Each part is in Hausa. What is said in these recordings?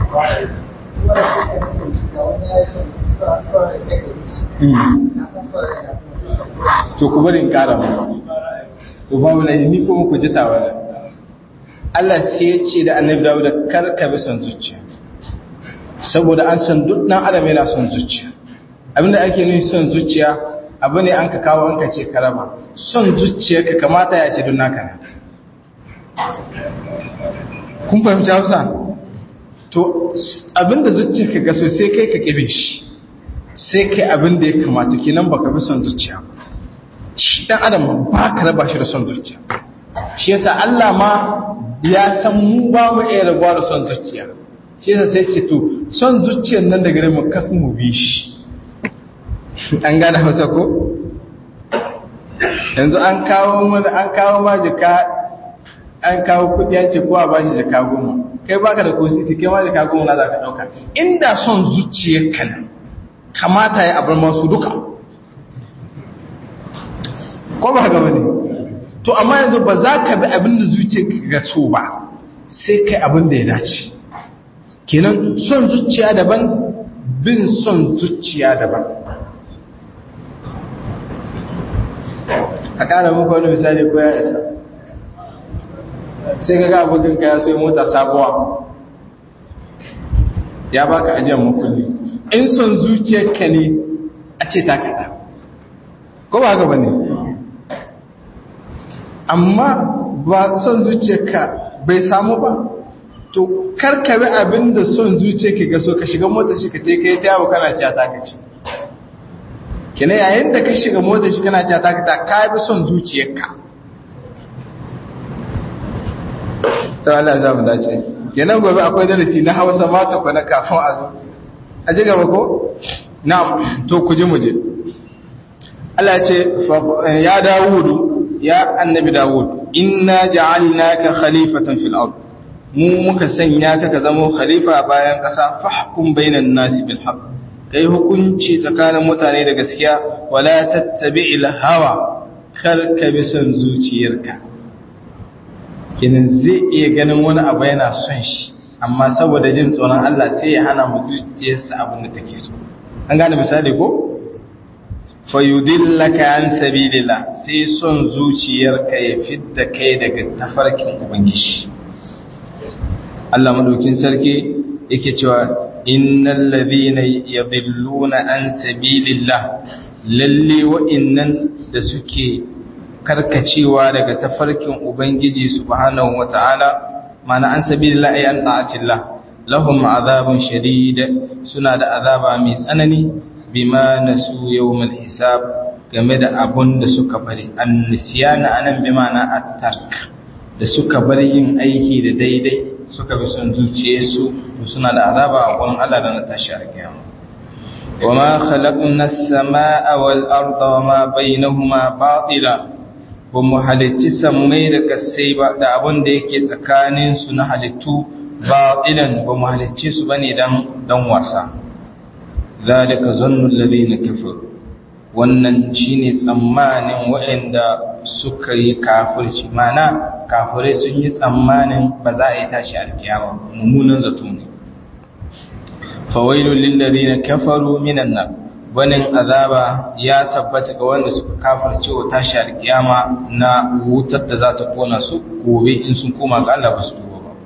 to ku bari in kara mu to ba wala ni kuma ku ji tawa Allah sai ya ce da Annabi Dawud kar ka bi son zuciya saboda an san duk dan adam yana son zuciya abinda ake nufi son zuciya abu ne an ka kawo an ka ce ka raba son zuciya ka kamata ya ce don naka ne kun fahimci Hausa to abinda zuciya ka gaso sai kai ka kibe shi sai kai abinda ya kamata kenan baka bi son zuciya shi dan adam ba ka raba shi da son zuciya shi yasa Allah ma ya san mu ba mu iya rabuwa da son zuciya shi yasa sai ce to son zuciyar nan da gare mu kafin mu bi shi an gane hausa ko yanzu an kawo mana an kawo ma jika an kawo kudi an ce kowa ba shi jika goma kai baka da kositi kai ma jika goma na za ka dauka inda son zuciyar ka nan kamata ya abar masu duka ko ba haka bane to amma yanzu ba za ka bi abin da zuciyar ka ga so ba sai kai abin da ya dace kenan son zuciya daban bin son zuciya daban a ƙara muku wani misali ko ya isa sai ga abokin ka ya soyi mota sabuwa ya baka ajiyar makulli in son zuciyarka ne a ce takata ko ba haka ba ne amma ba son zuciyarka bai samu ba to karkabe abin da son zuciyarka ga so ka shiga mota shi ka te ka yi ta yawo kana ciya takaci kina yayin da ka shiga mota shi kana ciya takata ka bi son zuciyarka ta Allah za mu dace kenan gobe akwai darasi na Hausa ma ta kwana kafin a zo a ji gaba ko na'am to ku ji mu je Allah ya ce ya Dawudu ya annabi Dawud inna ja'alnaka khalifatan fil ard mu muka sanya ka ka zama khalifa bayan kasa fahkum bainan nasi bil haqq kai hukunci tsakanin mutane da gaskiya wala tattabi'il hawa kar ka bi son zuciyarka kinin zai iya ganin wani abu yana son shi amma saboda jin tsoron Allah sai ya hana mu zuciyarsa abin da take so an gane misali ko fayudillaka an sabilillah sai son zuciyarka ya fidda kai daga tafarkin ubangiji Allah madaukin sarki yake cewa innal ladhina yadhilluna an sabilillah lalle wa'innan da suke karkacewa daga tafarkin ubangiji subhanahu wata'ala mana an sabilillah ay an ta'atillah lahum azabun shadid suna da azaba mai tsanani bima nasu yawmal hisab game da abun da suka bari annisiyana anan bi ma'ana at-tark da suka bar yin aiki da daidai suka bi son zuciyarsu suna da azaba a gurin Allah da na tashi a kiyama wama khalaqna as-samaa wal arda wama bainahuma batila ba mu halicci sammai da kasai ba da abun da yake tsakanin su na halittu batilan ba mu halicce su bane dan dan wasa zalika zannu alladhina kafaru wannan shine tsammanin waɗanda suka yi kafirci mana kafirai sun yi tsammanin ba za a yi tashi alkiyama mummunan zato ne fawailul lil ladina kafaru minan nar wannan azaba ya tabbata ga wanda suka kafirce wa tashi alkiyama na wutar da za ta kona su gobe in sun koma ga Allah ba su tuba ba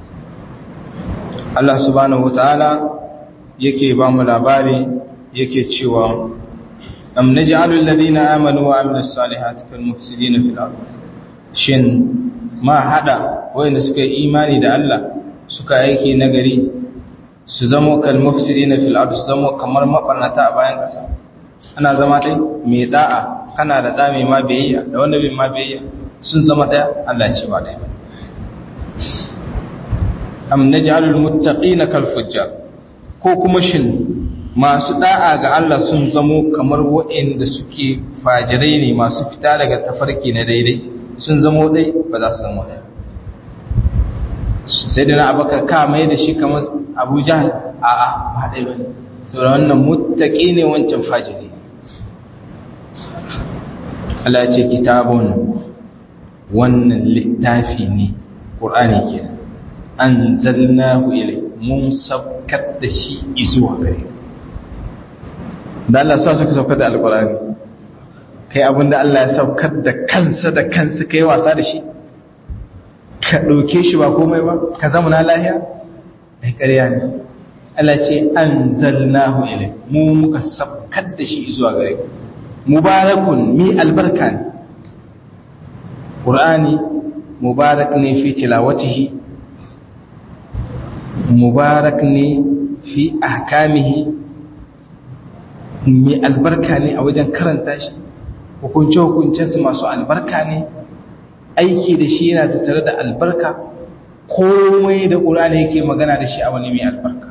Allah subhanahu wataala yake ba mu labari yake cewa am naj'alul ladina amanu wa amilus salihati kal mufsidina fil ard shin ma hada wanda suka yi imani da Allah suka aiki nagari su zama kal mufsidina fil ard su zama kamar mabarnata a bayan kasa ana zama dai mai da'a kana da da mai ma biyayya da wanda bai ma biyayya sun zama daya Allah ya ce ba daya am naj'alul muttaqina kal fujjar ko kuma shin masu da'a ga Allah sun zamo kamar waɗanda suke fajirai ne masu fita daga tafarki na daidai sun zamo dai ba za su zamo ɗaya sai da na abakar ka mai da shi kamar abu jihar a a ba ɗaya ba ne saboda wannan mutaƙi ne wancan fajiri Allah ce kitabun wannan littafi ne ƙur'ani ke an zalnahu ilai mun saukar da shi izuwa gare da Allah sa suka saukar da alkurani kai abinda Allah ya saukar da kansa da kansa kai wasa da shi ka ɗauke shi ba komai ba ka zama na lahiya ai ƙarya ne Allah ce an zalnahu ilai mu muka saukar da shi zuwa gare mubarakun mi albarka ne ƙur'ani mubarak ne fi tilawatihi mubarak ne fi ahkamihi mai albarka ne a wajen karanta shi hukunce-hukuncensu masu albarka ne aiki da shi yana tattare da albarka komai da ƙur'ani yake magana da shi a wani mai albarka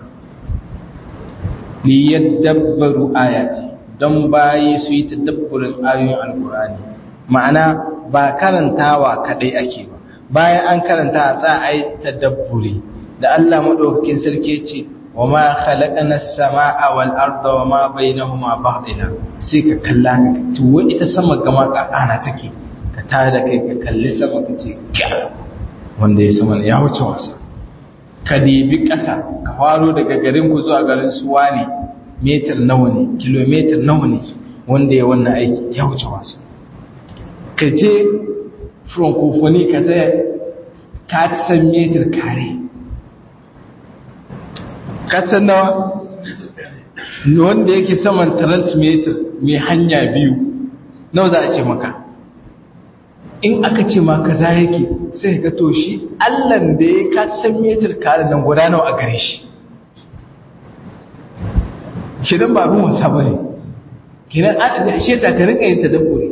li yadabbaru ayati don bayi su yi tadabburin ayoyin alƙur'ani ma'ana ba karantawa kadai ake ba bayan an karanta za a yi tadabburi da Allah madaukakin sarki ce wa ma khalaqana as-samaa wal arda wa ma bainahuma batila sai ka kalla to wai ita sama gama ka ana take ka tada kai ka kalli sama ka ce wanda ya sama ya wuce wasa ka dibi ƙasa ka faro daga garin ku zuwa garin suwa ne metar nawa ne kilometer nawa ne wanda ya wannan aiki ya wuce wasa ka je francophonie ka ta ka san metar kare ka san nawa wanda yake saman transmitter mai hanya biyu nawa za a ce maka in aka ce ma kaza yake sai ka to shi allan da ya ka san metar kare nan guda nawa a gare shi kidan ba abin wasa bane kidan an shi yasa ka rinka yin tadabburi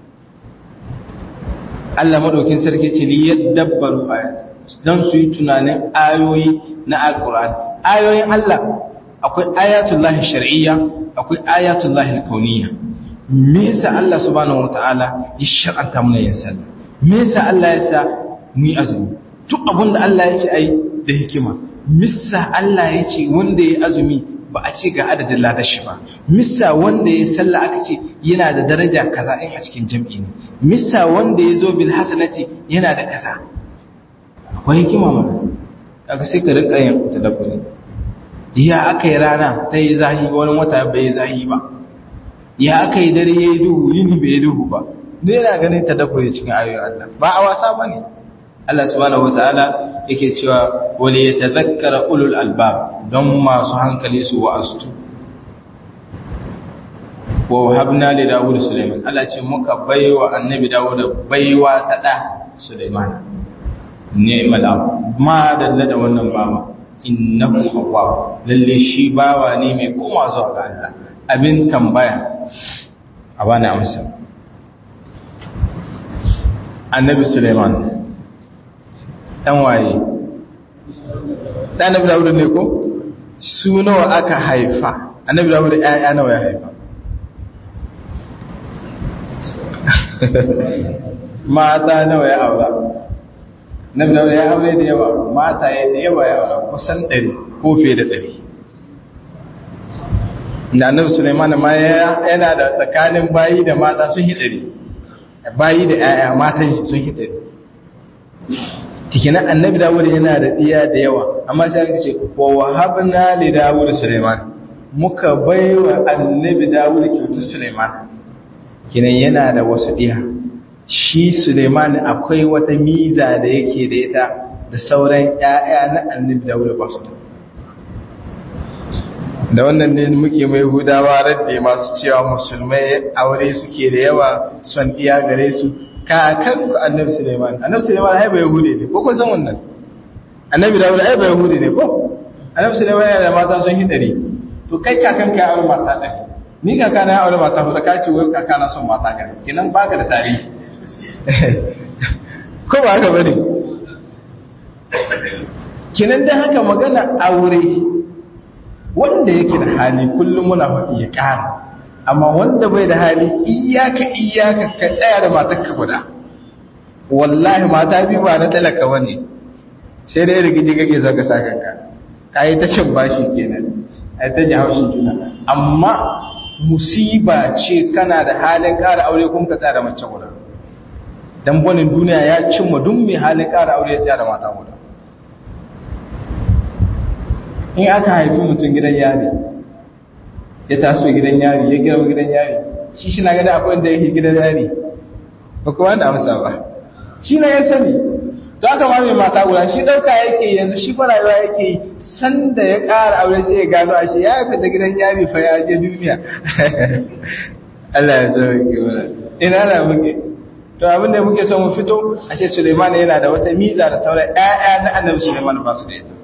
Allah madaukin sarki ce li yadabbaru ayat dan su yi tunanin ayoyi na alqur'ani ayoyin Allah akwai ayatullahi shar'iyya akwai ayatullahi kauniyya me yasa Allah subhanahu wataala ya shar'anta mana yin sallah me yasa Allah ya sa mu yi azumi duk abin da Allah ya ce ai da hikima missa Allah ya ce wanda ya azumi ba a ce ga adadin ladashi ba missa wanda ya sallah aka ce yana da daraja kaza in a cikin jam'i ne missa wanda ya zo bil hasanati yana da kaza akwai hikima mana kaga sai ka rinka yin tadabburi ya aka yi rana ta yi zahi wani wata bai yi zahi ba ya aka yi dare ya yi duhu yini bai yi duhu ba ne yana ganin tadabburi cikin ayoyin Allah ba a wasa ba ne Allah subhanahu wataala yake cewa wali yatadhakkara ulul albab don masu hankali su wa'astu wa habna li dawud sulaiman Allah ce muka baiwa annabi dawud baiwa ta da sulaiman ni'mal ab ma dalla da wannan baba innahu awwab lalle shi bawa ne mai koma zuwa ga Allah abin tambaya a bani amsa annabi sulaiman dan waye dan annabi dawud ne ko su nawa aka haifa annabi dawud ƴaƴa nawa ya haifa mata nawa ya aura annabi dawud ya aure da yawa mata ya da yawa ya aura kusan 100 ko fiye da 100 da annabi Sulaiman ma yana da tsakanin bayi da mata sun hidari bayi da ƴaƴa matan sun hidari tikinan annabi Dawud yana da diya da yawa amma sai aka ce wa wahabna li Dawud Sulaiman muka baiwa annabi Dawud kyautar Sulaiman kinan yana da wasu diya shi Sulaiman akwai wata miza da yake da ita da sauran ƴaƴa na annabi Dawud ba su da da wannan ne muke mai hudawa radde masu cewa musulmai aure suke da yawa son iya gare su kakan ku annabi Suleiman annabi Suleiman ai bai yahude ne ko kun san wannan annabi Dawud ai bai yahude ne ko annabi Suleiman yana da mata sun hidari to kai kakan ka aure mata ɗari ni kaka na aure mata huɗu ka ce wai kaka na son mata gari kinan baka da tarihi ko ba haka bane kinan dan haka magana aure wanda yake da hali kullum muna faɗi ya ƙara amma wanda bai da hali iyaka iyaka ka tsaya da matarka guda wallahi mata biyu ba na talaka wani sai dai rigiji kake zaka sa kanka ka yi ta cin bashi kenan ai ta ji haushin juna amma musiba ce kana da halin ƙara aure kun ka tsaya da mace guda dan bonin duniya ya cimma duk mai halin ƙara aure ya tsaya da mata guda in aka haifi mutum gidan yari ya taso gidan yari ya girma gidan yari shi shi na gada akwai da yake gidan yari ba kuma da amsa ba shi na ya sani to aka ma mai mata guda shi ɗauka yake yanzu shi fa rayuwa yake yi sanda ya ƙara aure sai ya gano a shi ya fita gidan yari fa ya je duniya Allah ya zama ke mana ina na muke to abin da muke son mu fito a ce Suleiman yana da wata miza da sauran ƴaƴa na Annabi Suleiman ba su da ita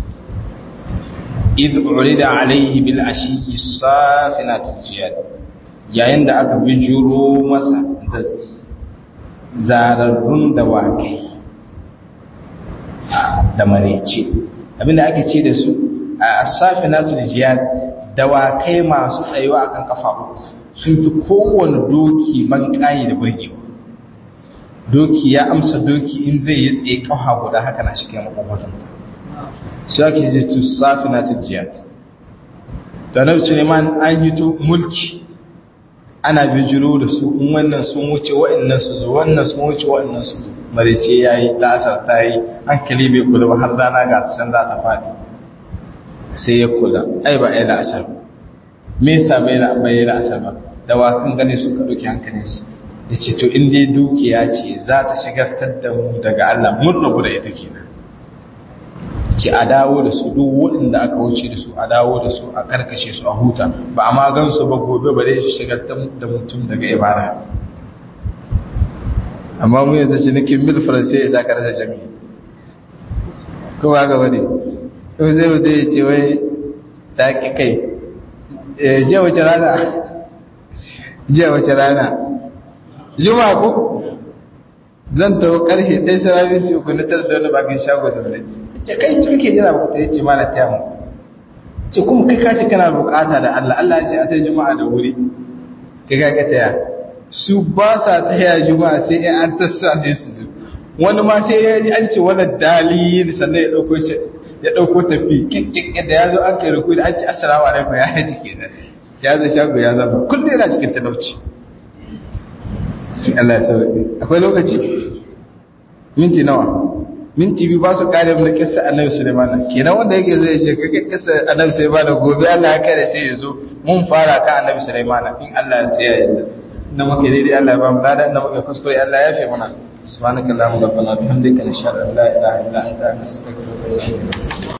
id urida alayhi bil ashi safinatul jiyad yayin da aka bijiro masa da zararrun dawakai da marece abinda ake ce da su a safinatul jiyad dawakai masu tsayuwa akan kafa uku sun fi kowane doki man kayi da burgewa doki ya amsa doki in zai yi tsaye kafa guda haka na cikin makwakwatanta shi ake zai tu safinatul jiyad da na suleiman an yi to mulki ana bijiro da su in wannan sun wuce wa'annan su zo wannan sun wuce wa'annan su zo marice ya yi la'asar ta yi hankali bai kula ba har rana ga ta can za ta faɗi sai ya kula ai ba ai la'asar me yasa bai la bai la'asar ba dawakan gane su ka ɗauki hankalin su ya ce to in dai dukiya ce za ta shigartar da mu daga Allah mun rabu da ita kenan ce a dawo da su duk waɗanda aka wuce da su a dawo da su a karkashe su a huta ba a magan su ba gobe ba dai su shigar da mutum daga ibada amma mu yanzu ce nake mil faransai ya saka rasa jami ko ba gaba ne ko zai wuce ya ce wai ta ki kai jiya wace rana jiya wace rana juma ko zan tawo karfe ɗaya sarabin ce ku na tar da wani bakin shago zaune ce kai ni kake jira ba ta yace mana taya mu ce kuma kai kace kana bukata da Allah Allah ya ce a ta juma'a da wuri kai ka ga taya su ba sa taya juma'a sai in an tassa sai su zo wani ma sai ya ji an ce wala dalil sannan ya dauko shi ya dauko tafi kikkik da ya zo an kai ruku da an ce assalamu alaikum ya haji kenan ya zo shago ya zama kullum yana cikin talauci Allah ya sauke akwai lokaci minti nawa minti biyu ba su kare mana kissa annabi Sulaiman kenan wanda yake zo ya ce kake kissa annabi Sulaiman gobe Allah ya kare sai ya zo mun fara ka annabi Sulaiman in Allah ya tsaya yadda na muke daidai Allah ya ba mu lada inda muke kuskure Allah ya fi mana subhanakallahumma rabbana bihamdika nashhadu an la ilaha illa anta nastaghfiruka wa natubu